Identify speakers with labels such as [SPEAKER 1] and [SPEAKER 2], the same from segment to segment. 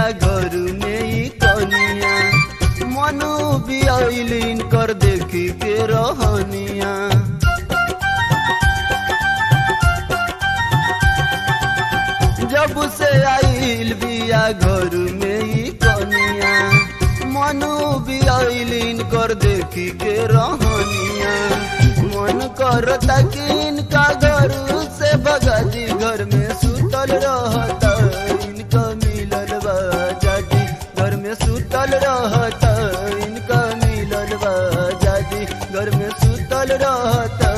[SPEAKER 1] घर में ही कनिया मनु भी आइलिन कर देखी के रहनिया जब से आइल बिया घर में ही कनिया मनु भी आइलिन कर देखी के रहनिया मन करता कि इनका घर से भगती घर में सुतल रहता इनका मिलल बा जादी घर में सुतल रहता इनका मिलल बा जादी घर में सुतल रहता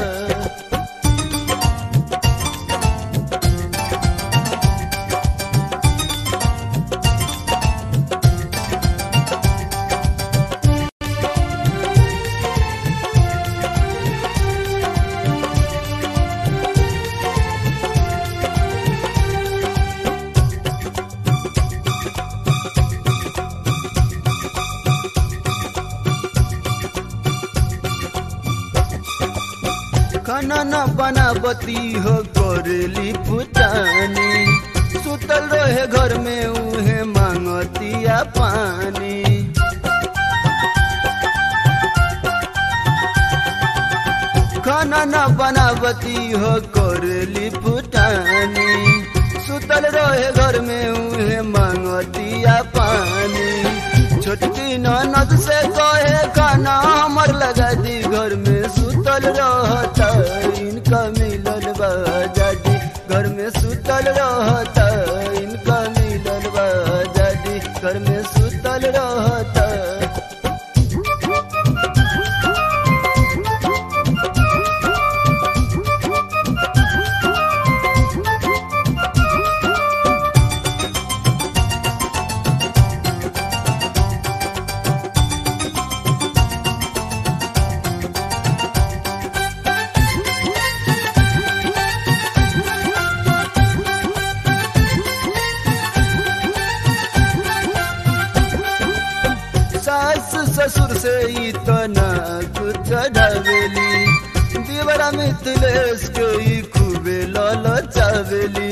[SPEAKER 1] खाना न बनावती हो करेली पुतानी सुतल रहे घर में उहे मांगतिया पानी खाना न बनावती हो करेली पुतानी सुतल रहे घर में उहे मांगतिया पानी छोटकी ननद से कहे खाना हमर लगा दी घर में सुतल रहता इनका मिलल बा जादी घर में सुतल रहता इनका मिलल बा जादी घर में सुतल रहता सास ससुर से इतना कुछ ढावेली दीवारा मिथिलेश के ई खूबे लाल चावेली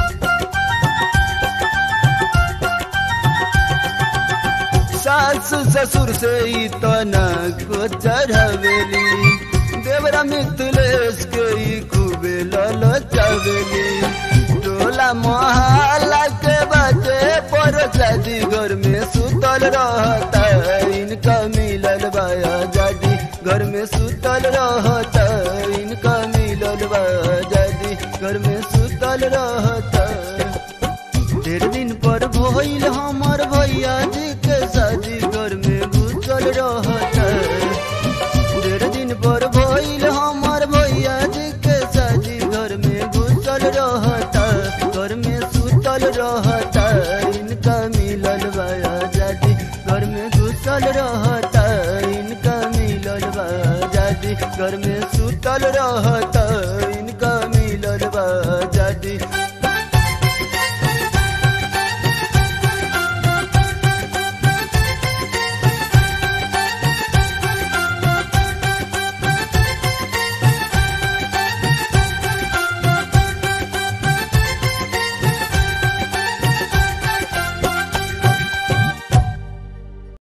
[SPEAKER 1] सास ससुर से इतना कुछ ढावेली देवरा मिथिलेश के ई खूबे लाल चावेली टोला मोहल्ला के बाटे पर शादी घर में सुतल रहता इनका मिलल बाया जादी घर में सुतल रहता इनका मिलल बा जादी घर में सुतल रहता डेढ़ दिन पर भइल हमर भैया जी के शादी घर में घुसल रहता डेढ़ दिन पर भइल हमर भैया जी के शादी घर में घुसल रहता घर में सुतल रहता इनका मिलल बाया जादी घर में घुसल रहता इनका मिलल बा जादी घर में सुतल रहता इनका मिलल बा जादी